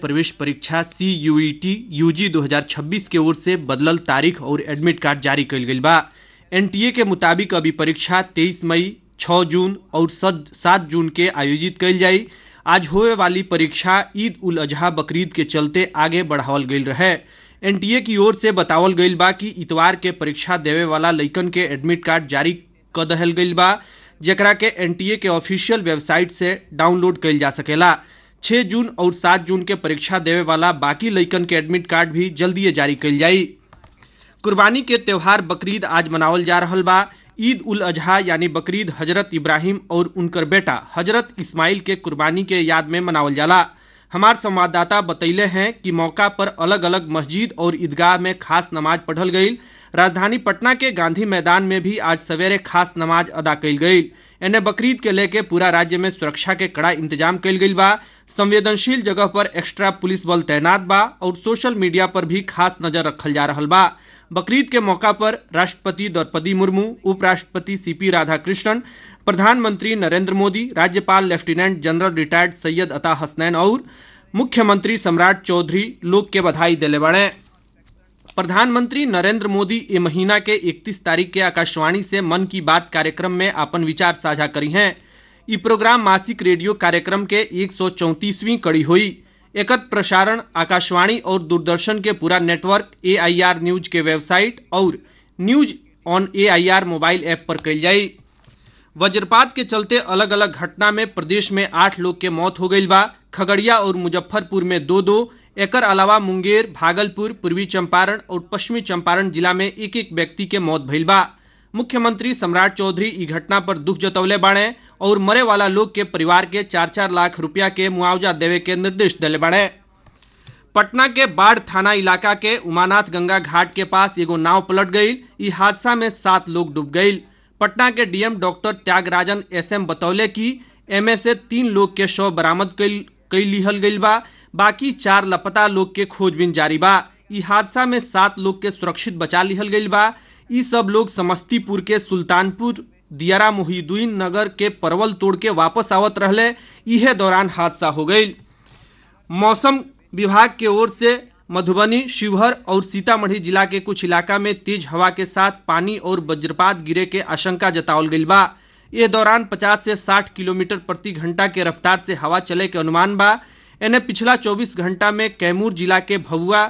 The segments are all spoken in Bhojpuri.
प्रवेश परीक्षा सी यूईटी यूजी 2026 के ओर से बदलल तारीख और एडमिट कार्ड जारी कइल गइल बा एनटीए के मुताबिक अभी परीक्षा 23 मई 6 जून और 7 जून के आयोजित कइल जाई आज होए वाली परीक्षा ईद उल अजहा बकरीद के चलते आगे बढ़ावल गइल रहे एनटीए की ओर से बतावल गइल बा कि इतवार के परीक्षा देवे वाला लइकन के एडमिट कार्ड जारी क दहल गइल बा जेकरा के एनटीए के ऑफिशियल वेबसाइट से डाउनलोड कइल जा सकेला 6 जून और 7 जून के परीक्षा देवे वाला बाकी लइकन के एडमिट कार्ड भी जल्दी जारी कइल जाई कुर्बानी के त्योहार बकरीद आज मनावल जा रहल बा ईद उल अजहा यानी बकरीद हजरत इब्राहिम और उनकर बेटा हजरत इस्माइल के कुर्बानी के याद में मनावल जाला हमार संवाददाता बतैले हैं कि मौका पर अलग अलग मस्जिद और ईदगाह में खास नमाज पढ़ल गई राजधानी पटना के गांधी मैदान में भी आज सवेरे खास नमाज अदा कइल गई एने बकरीद के लेके पूरा राज्य में सुरक्षा के कड़ा इंतजाम कइल गइल बा संवेदनशील जगह पर एक्स्ट्रा पुलिस बल तैनात बा और सोशल मीडिया पर भी खास नजर रखल जा रहल बा बकरीद के मौका पर राष्ट्रपति द्रौपदी मुर्मू उपराष्ट्रपति सीपी राधाकृष्णन प्रधानमंत्री नरेंद्र मोदी राज्यपाल लेफ्टिनेंट जनरल रिटायर्ड सैयद अता हसनैन और मुख्यमंत्री सम्राट चौधरी लोग के बधाई दिले बड़े प्रधानमंत्री नरेंद्र मोदी ये महीना के 31 तारीख के आकाशवाणी से मन की बात कार्यक्रम में अपन विचार साझा करी हैं ई प्रोग्राम मासिक रेडियो कार्यक्रम के एक कड़ी हुई एकर प्रसारण आकाशवाणी और दूरदर्शन के पूरा नेटवर्क एआईआर न्यूज के वेबसाइट और news on AIR mobile app पर कल जाई वज्रपात के चलते अलग अलग घटना में प्रदेश में आठ लोग के मौत हो गई बा खगड़िया और मुजफ्फरपुर में दो दो एकर अलावा मुंगेर भागलपुर पूर्वी चंपारण और पश्चिमी चंपारण जिला में एक एक व्यक्ति के मौत भइल बा मुख्यमंत्री सम्राट चौधरी ई घटना पर दुख जतौले बाड़े और मरे वाला लोग के परिवार के चार चार लाख रुपया के मुआवजा देवे के निर्देश दिले बाड़े पटना के बाढ़ थाना इलाका के उमानाथ गंगा घाट के पास एगो नाव पलट गई ई हादसा में सात लोग डूब गई पटना के डीएम डॉक्टर त्यागराजन एसएम बतौले कि एमे से तीन लोग के शव बरामद कई लिहल गई बा बाकी चार लापता लोग के खोजबीन जारी बा ई हादसा में सात लोग के सुरक्षित बचा लिहल गई बा ई सब लोग समस्तीपुर के सुल्तानपुर दियारा मोहिदुद्दीन नगर के परवल तोड़ के वापस आवत रहले इहे दौरान हादसा हो गई मौसम विभाग के ओर से मधुबनी शिवहर और सीतामढ़ी जिला के कुछ इलाका में तेज हवा के साथ पानी और वज्रपात गिरे के आशंका जतावल गई बा ये दौरान 50 से 60 किलोमीटर प्रति घंटा के रफ्तार से हवा चले के अनुमान बा एने पिछला 24 घंटा में कैमूर जिला के भभुआ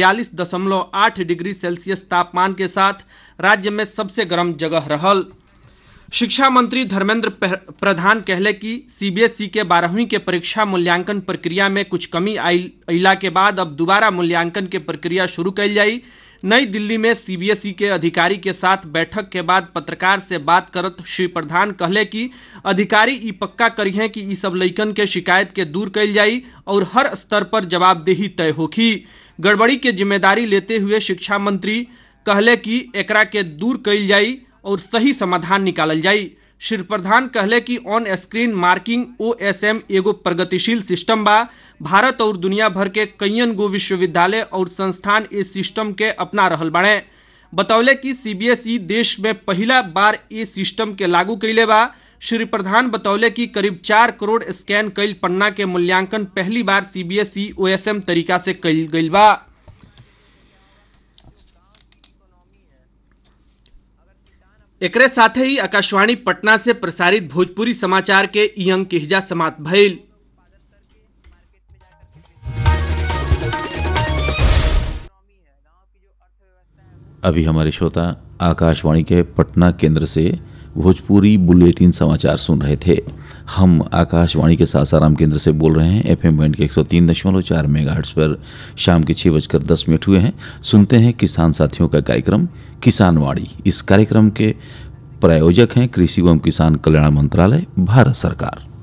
42.8 डिग्री सेल्सियस तापमान के साथ राज्य में सबसे गर्म जगह रहल शिक्षा मंत्री धर्मेंद्र प्रधान कहले कि सीबीएसई के बारहवीं के परीक्षा मूल्यांकन प्रक्रिया में कुछ कमी अला के बाद अब दोबारा मूल्यांकन के प्रक्रिया शुरू कैल जाई नई दिल्ली में सीबीएसई के अधिकारी के साथ बैठक के बाद पत्रकार से बात करत श्री प्रधान कहले कि अधिकारी ई पक्का करी हैं कि ई सब लइकन के शिकायत के दूर कैल जाई और हर स्तर पर जवाबदेही तय होखी गड़बड़ी के जिम्मेदारी लेते हुए शिक्षा मंत्री कहले कि एकरा के दूर कैल जाई और सही समाधान निकालल जाई श्री प्रधान कहले कि ऑन स्क्रीन मार्किंग ओएसएम एगो प्रगतिशील सिस्टम बा भारत और दुनिया भर के कईयन गो विश्वविद्यालय और संस्थान इस सिस्टम के अपना रहल बाड़े बतौले कि सीबीएसई देश में पहला बार ये सिस्टम के लागू कैले बा श्री प्रधान बतौले कि करीब चार करोड़ स्कैन कैल पन्ना के मूल्यांकन पहली बार सीबीएसई ओएसएम तरीका से कैल गई बा एकरे साथे ही आकाशवाणी पटना से प्रसारित भोजपुरी समाचार के ई अंक के हिजा समाप्त भइल अभी हमारे श्रोता आकाशवाणी के पटना केंद्र से भोजपुरी बुलेटिन समाचार सुन रहे थे हम आकाशवाणी के सासाराम केंद्र से बोल रहे हैं एफ एम बैंड के एक सौ तीन दशमलव चार मेगा पर शाम के छः बजकर दस मिनट हुए हैं सुनते हैं किसान साथियों का कार्यक्रम किसानवाड़ी इस कार्यक्रम के प्रायोजक हैं कृषि एवं किसान कल्याण मंत्रालय भारत सरकार